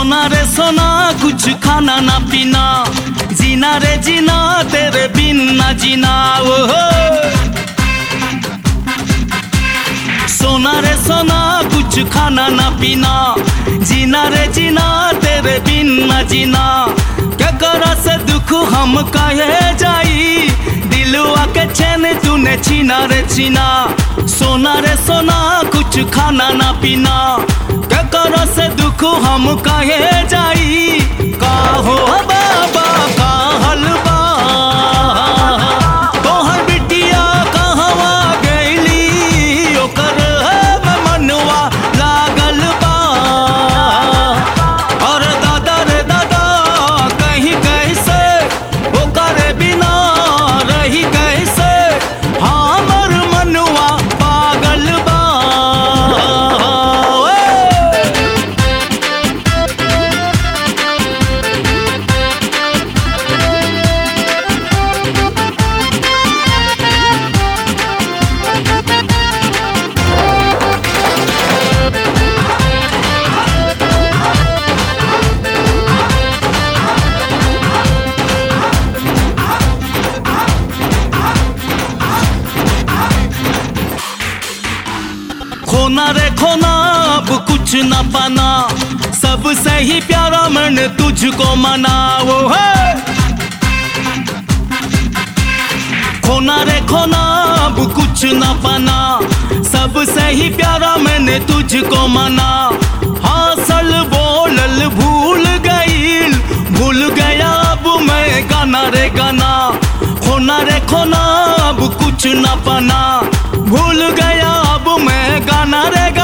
सोना रे सोना कुछ खाना ना पीना जीना रे जीना तेरे बिन ना जीना ओ हो सोना रे सोना कुछ खाना ना पीना जीना रे जीना तेरे बिन ना जीना क्या करा से दुख हम कहे जाई दिलवा के चैन तूने छीना रे छीना सोना रे सोना कुछ खाना ना पीना क्या करा से दुख हम कहे जाई का हो बाबा का हलवा तोहर बिटिया कहवा गईली ओकर है मनवा लागल बा और दादा रे दादा कहीं कैसे ओकर बिना रही कैसे हमर मनवा पागल बा ओए। खोना रे खोना अब कुछ न पाना सबसे ही प्यारा मन तुझको मना वो है खोना रे खोना अब कुछ न पाना सबसे ही प्यारा मैंने तुझको मना हासल बोलल भूल गईल भूल गया अब मैं गाना रे गाना खोना रे खोना अब कुछ न पाना भूल गया अब मैं गाना रे